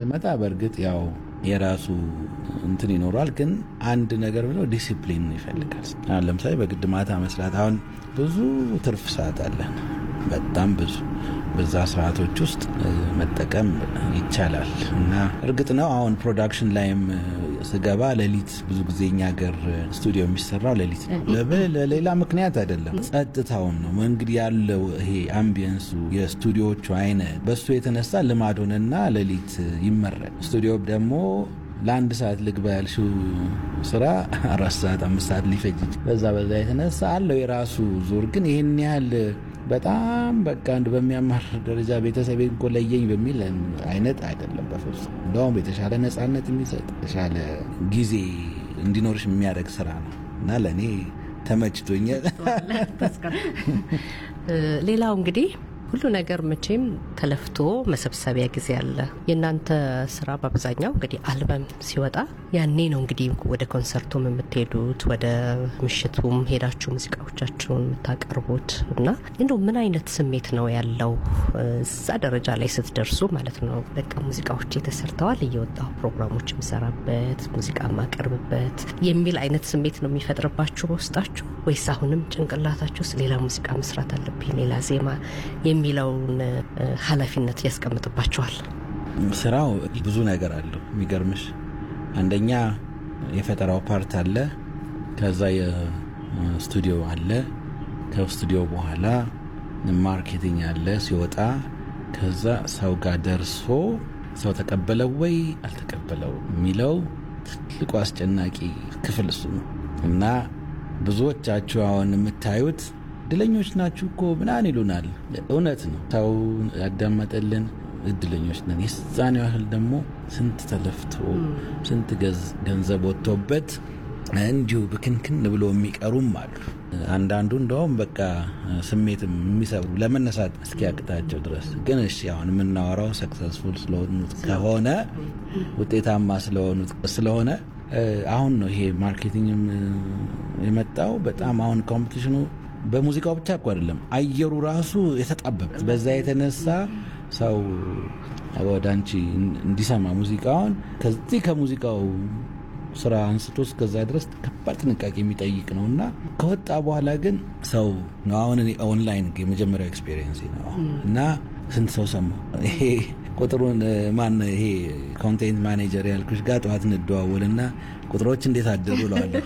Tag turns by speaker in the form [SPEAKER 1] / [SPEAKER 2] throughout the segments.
[SPEAKER 1] ስትመጣ በእርግጥ ያው የራሱ እንትን ይኖሯል። ግን አንድ ነገር ብለው ዲሲፕሊን ይፈልጋል። አሁን ለምሳሌ በግድ ማታ መስራት አሁን ብዙ ትርፍ ሰዓት አለን፣ በጣም ብዙ በዛ ሰዓቶች ውስጥ መጠቀም ይቻላል እና እርግጥ ነው አሁን ፕሮዳክሽን ላይም ስገባ ሌሊት ብዙ ጊዜ እኛ ሀገር ስቱዲዮ የሚሰራው ሌሊት ነው። ለሌላ ምክንያት አይደለም፣ ጸጥታውን ነው እንግዲህ ያለው ይሄ አምቢየንሱ የስቱዲዮዎቹ አይነት በሱ የተነሳ ልማድ ሆነና ሌሊት ይመረል። ስቱዲዮ ደግሞ ለአንድ ሰዓት ልግባ ያልሽው ስራ አራት ሰዓት አምስት ሰዓት ሊፈጅ በዛ በዛ የተነሳ አለው የራሱ ዙር ግን ይህን ያህል በጣም በቃ አንድ በሚያማር ደረጃ ቤተሰብ እኮ ለየኝ በሚል አይነት አይደለም በፍጹም። እንደውም የተሻለ ነፃነት የሚሰጥ የተሻለ ጊዜ እንዲኖርሽ የሚያደርግ ስራ ነው እና ለእኔ ተመችቶኛል።
[SPEAKER 2] ሌላው እንግዲህ ሁሉ ነገር መቼም ተለፍቶ መሰብሰቢያ ጊዜ አለ። የእናንተ ስራ በአብዛኛው እንግዲህ አልበም ሲወጣ ያኔ ነው እንግዲህ ወደ ኮንሰርቱም የምትሄዱት ወደ ምሽቱም ሄዳችሁ ሙዚቃዎቻችሁን የምታቀርቡት እና እንደው ምን አይነት ስሜት ነው ያለው እዛ ደረጃ ላይ ስትደርሱ ማለት ነው? በቃ ሙዚቃዎች ተሰርተዋል፣ እየወጣሁ ፕሮግራሞች የምሰራበት ሙዚቃ የማቀርብበት የሚል አይነት ስሜት ነው የሚፈጥርባችሁ በውስጣችሁ ወይስ አሁንም ጭንቅላታችሁ ውስጥ ሌላ ሙዚቃ መስራት አለብኝ ሌላ ዜማ የሚለውን ኃላፊነት ያስቀምጥባቸዋል።
[SPEAKER 1] ስራው ብዙ ነገር አለው። የሚገርምሽ አንደኛ የፈጠራው ፓርት አለ፣ ከዛ የስቱዲዮ አለ፣ ከስቱዲዮ በኋላ ማርኬቲንግ አለ ሲወጣ፣ ከዛ ሰው ጋር ደርሶ ሰው ተቀበለው ወይ አልተቀበለው የሚለው ትልቁ አስጨናቂ ክፍል እሱ ነው እና ብዙዎቻችሁ አሁን የምታዩት እድለኞች ናችሁ እኮ ምናምን ይሉናል። እውነት ነው። ሰው ያዳመጠልን እድለኞች ነን። የዛን ያህል ደግሞ ስንት ተለፍቶ ስንት ገንዘብ ወጥቶበት እንዲሁ ብክንክን ብሎ የሚቀሩም አሉ። አንዳንዱ እንደውም በቃ ስሜት የሚሰብሩ ለመነሳት እስኪያቅታቸው ድረስ ግን እሺ፣ አሁን የምናወራው ሰክሰስፉል ስለሆኑት ከሆነ ውጤታማ ስለሆኑት ስለሆነ አሁን ነው ይሄ ማርኬቲንግም የመጣው በጣም አሁን ኮምፒቲሽኑ በሙዚቃው ብቻ እኮ አይደለም፣ አየሩ ራሱ የተጣበበ በዛ የተነሳ ሰው ወደ አንቺ እንዲሰማ ሙዚቃውን ከዚህ ከሙዚቃው ስራ አንስቶ እስከዛ ድረስ ከባድ ጥንቃቄ የሚጠይቅ ነው እና ከወጣ በኋላ ግን ሰው ነው። አሁን እኔ ኦንላይን የመጀመሪያው ኤክስፔሪየንስ ነው እና ስንት ሰው ሰማ ይሄ ቁጥሩን ማን ይሄ ኮንቴንት ማኔጀር ያልኩሽ ጋር ጠዋት እንደዋወልና ቁጥሮች እንዴት አደሩ እለዋለሁ።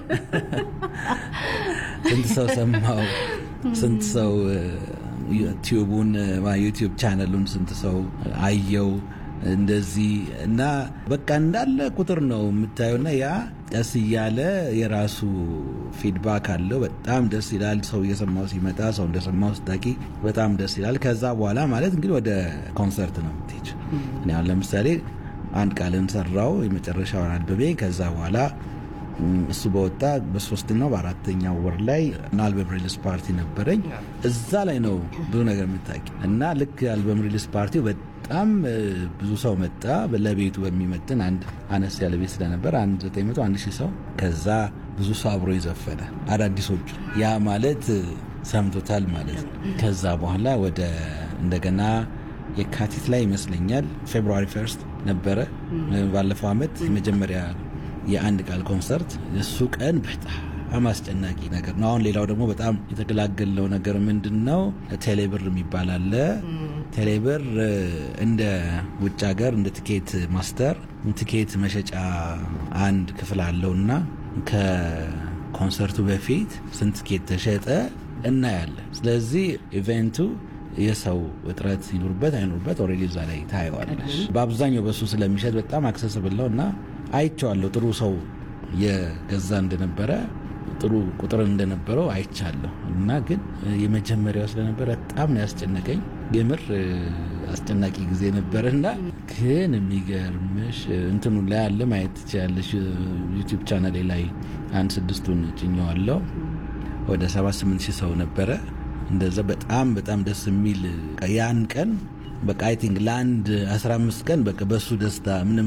[SPEAKER 1] ስንት ሰው ሰማው? ስንት ሰው ዩቲዩቡን ዩቲዩብ ቻነሉን ስንት ሰው አየው? እንደዚህ እና በቃ እንዳለ ቁጥር ነው የምታየውና ያ ቀስ እያለ የራሱ ፊድባክ አለው። በጣም ደስ ይላል። ሰው እየሰማው ሲመጣ ሰው እንደሰማው ስታቂ በጣም ደስ ይላል። ከዛ በኋላ ማለት እንግዲህ ወደ ኮንሰርት ነው የምትሄጅ። እኔ አሁን ለምሳሌ አንድ ቃልን ሰራው የመጨረሻውን አልበሜ ከዛ በኋላ እሱ በወጣ በሶስተኛው በአራተኛው ወር ላይ አልበም ሪሊስ ፓርቲ ነበረኝ። እዛ ላይ ነው ብዙ ነገር የምታውቂ እና ልክ አልበም ሪሊስ ፓርቲው በጣም ብዙ ሰው መጣ። ለቤቱ በሚመጥን አንድ አነስ ያለ ቤት ስለነበር አንድ ዘጠኝ መቶ አንድ ሺህ ሰው ከዛ ብዙ ሰው አብሮ የዘፈነ አዳዲሶቹ ያ ማለት ሰምቶታል ማለት ነው። ከዛ በኋላ ወደ እንደገና የካቲት ላይ ይመስለኛል ፌብሩዋሪ ፈርስት ነበረ ባለፈው አመት የመጀመሪያ የአንድ ቃል ኮንሰርት እሱ ቀን በጣም አስጨናቂ ነገር ነው። አሁን ሌላው ደግሞ በጣም የተገላገለው ነገር ምንድን ነው? ቴሌብር የሚባል አለ። ቴሌብር እንደ ውጭ ሀገር እንደ ትኬት ማስተር ትኬት መሸጫ አንድ ክፍል አለው እና ከኮንሰርቱ በፊት ስንት ትኬት ተሸጠ እናያለን። ስለዚህ ኢቨንቱ የሰው እጥረት ይኑርበት አይኑርበት ኦልሬዲ እዛ ላይ ታየዋለሽ። በአብዛኛው በሱ ስለሚሸጥ በጣም አክሰስብል ነው እና አይቼዋለሁ። ጥሩ ሰው የገዛ እንደነበረ ጥሩ ቁጥር እንደነበረው አይቻለሁ እና ግን የመጀመሪያው ስለነበረ በጣም ነው ያስጨነቀኝ። የምር አስጨናቂ ጊዜ ነበረ እና ግን የሚገርምሽ እንትኑ ላይ አለ ማየት ትችያለሽ። ዩቲዩብ ቻናሌ ላይ አንድ ስድስቱን ጭኘዋለሁ። ወደ ሰባት ስምንት ሺህ ሰው ነበረ። እንደዛ በጣም በጣም ደስ የሚል ያን ቀን በቃ አይ ቲንክ ለአንድ 15 ቀን በቃ በሱ ደስታ ምንም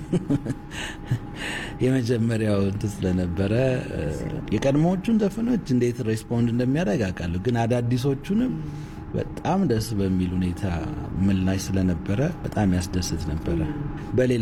[SPEAKER 1] የመጀመሪያው እንትን ስለነበረ የቀድሞዎቹን ዘፈኖች እንዴት ሬስፖንድ እንደሚያደርግ አውቃለሁ፣ ግን አዳዲሶቹንም በጣም ደስ በሚል ሁኔታ ምላሽ ስለነበረ በጣም ያስደስት ነበረ። በሌላ